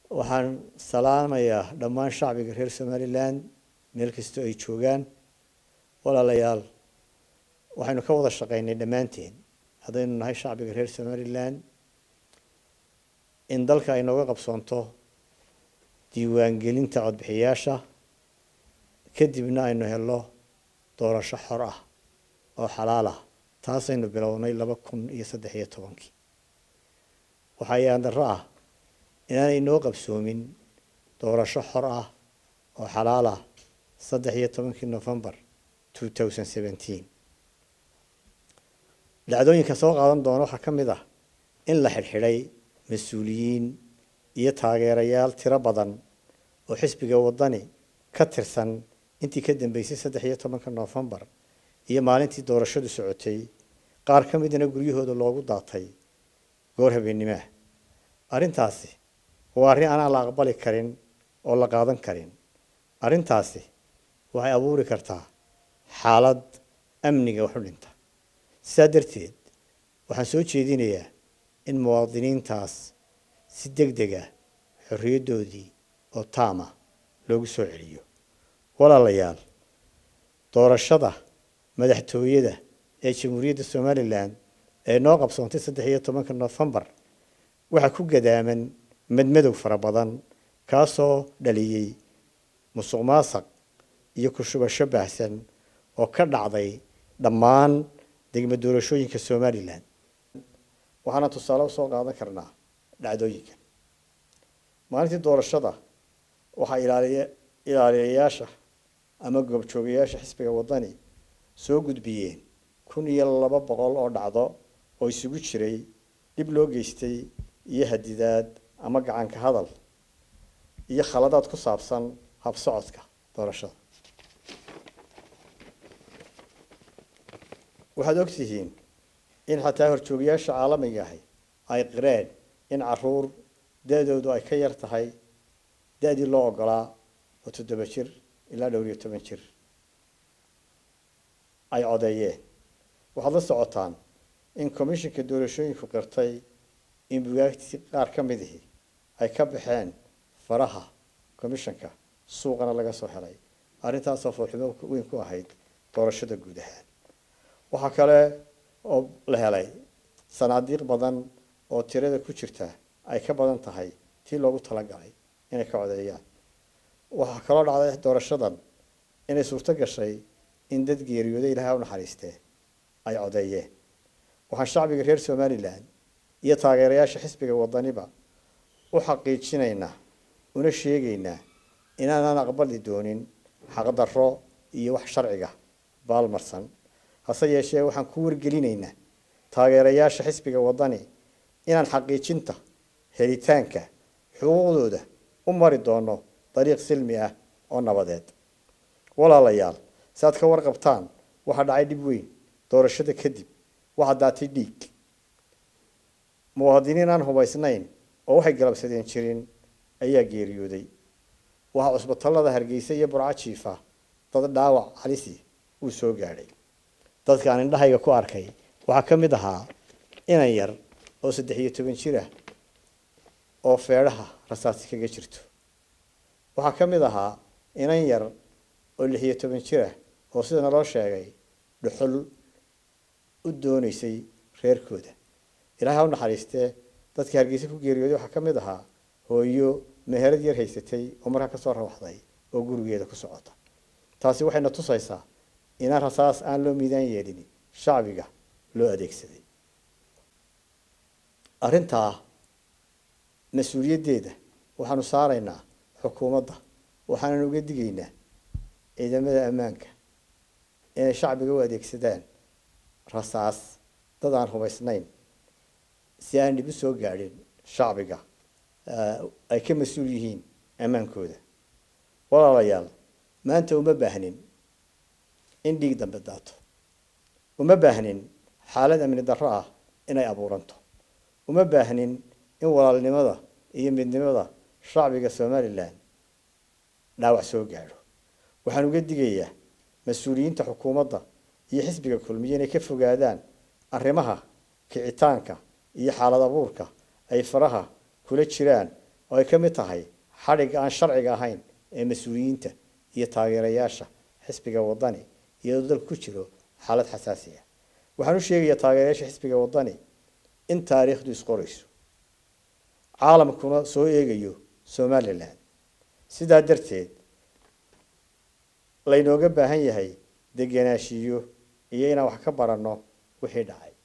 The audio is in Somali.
waxaan salaamayaa dhammaan shacbiga reer somalilan meel kastoo ay joogaan walaalayaal waxaynu ka wada shaqeynay dhammaanteen haddaynu nahay shacbiga reer somalilan in dalka ay nooga qabsoonto diiwaangelinta codbixiyaasha kadibna aynu helo doorasho xor ah oo xalaal ah taasaynu bilownay laba kun iyo saddex iyo tobankii waxaa yaandaro ah inaanay noo qabsoomin doorasho xor ah oo xalaal ah saddex iyo tobankii novembar two thousand seventeen dhacdooyinka soo qaadan doona waxaa ka mid ah in la xidhxidhay mas-uuliyiin iyo taageerayaal tiro badan oo xisbiga waddani ka tirsan intii ka dambeysay saddex iyo tobanka novembar iyo maalintii doorashadu socotay qaar ka midna guryahooda loogu daatay goor habeennimaah arrintaasi waa arrin aanaan la aqbali karin oo la qaadan karin arrintaasi waxay abuuri kartaa xaalad amniga wax u dhinta sidaa darteed waxaan soo jeedinayaa in muwaadiniintaas si deg deg ah xorriyaddoodii oo taama loogu soo celiyo walaalayaal doorashada madaxtooyada ee jamhuuriyadda somalilan ee noo qabsoontay saddex iyo tobanka nofembar waxaa ku gadaaman madmadow fara badan kaasoo dhaliyey musuq maasaq iyo ku-shubasho baahsan oo ka dhacday dhammaan degmo doorashooyinka somalilan waxaana tusaale usoo qaadan karnaa dhacdooyinkan maalintii doorashada waxaa ilaaliya ilaaliyayaasha ama goobjoogayaasha xisbiga waddani soo gudbiyeen kun iyo laba boqol oo dhacdo oo isugu jiray dhib loo geystay iyo hadidaad ama gacanka hadal iyo khaladaad ku saabsan habsocodka doorashada waxaad og tihiin in xataa horjoogayaasha caalamiga ahi ay qireen in caruur da-doodu ay ka yar tahay da-dii loo ogolaa oo toddoba jir ilaa dhowr iyo toban jir ay codeeyeen waxaad la socotaan in commishinka doorashooyinku qirtay in bugaagtii qaar ka mid ihi ay ka baxeen faraha commishanka suuqana laga soo helay arrintaasoo foolxumo weyn ku ahayd doorashada guud ahaan waxaa kale oo la helay sanaadiiq badan oo tirada ku jirta ay ka badan tahay tii loogu talagalay inay ka codeeyaan waxaa kaloo dhacday doorashadan inay suurto gashay in dad geeriyooday ilaahay u naxariistee ay codeeyeen waxaan shacbiga reer somalilan iyo taageerayaasha xisbiga waddaniba u xaqiijinaynaa una sheegaynaa inaanaan aqbali doonin xaqdarro iyo wax sharciga baalmarsan hase yeeshee waxaan ku wargelinaynaa taageerayaasha xisbiga waddani inaan xaqiijinta helitaanka xuquuqdooda u mari doono dariiq silmi ah oo nabadeed walaalayaal si aad ka warqabtaan waxaa dhacay dhib weyn doorashada kadib waxaa daatay dhiig muwaadiniin aan hubaysnayn oo waxay galabsadeen jirin ayaa geeriyooday waxaa cusbatallada hargeysa iyo burco jiifa dad dhaawac halisi uu soo gaadhay dadka aan indhahayga ku arkay waxaa ka mid ahaa inan yar oo saddex iyo toban jir ah oo feedhaha rasaasi kaga jirto waxaa ka mid ahaa inan yar oo lix iyo toban jir ah oo sida naloo sheegay dhuxul u doonaysay reerkooda ilaahay ha u naxariistee dadkii hargeysa ku geeriyooday waxaa ka mid ahaa hooyo meherad yar haysatay oo markaa kasoo rawaxday oo gurigeeda ku socota taasi waxayna tusaysaa inaan rasaas aan loo miidaan yeelin shacbiga loo adeegsaday arrintaa mas-uuliyaddeeda waxaanu saaraynaa xukuumadda waxaanan uga digaynaa ciidamada ammaanka inay shacbiga u adeegsadaan rasaas dad aan hubaysnayn si aan dhib u soo gaadhin shacbiga ay ka mas-uul yihiin ammaankooda walaalayaal maanta uma baahnin in dhiig dambe daato uma baahnin xaalad amni darro ah inay abuuranto uma baahnin in walaalnimada iyo midnimada shacbiga somalilan dhaawac soo gaadho waxaan uga digayaa mas-uuliyiinta xukuumadda iyo xisbiga kulmiye inay ka fogaadaan arrimaha kicitaanka iyo xaalad abuurka ay faraha kula jiraan oo ay ka mid tahay xadhigga aan sharciga ahayn ee mas-uuliyiinta iyo taageerayaasha xisbiga wadani iyadoo dalku ku jiro xaalad xasaasi ah waxaan u sheegayaa taageerayaasha xisbiga wadani in taariikhdu isqorayso caalamkuna soo eegayo somalilan sidaa darteed laynooga baahan yahay degenaanshiyo iyo inaan wax ka baranno wixii dhacay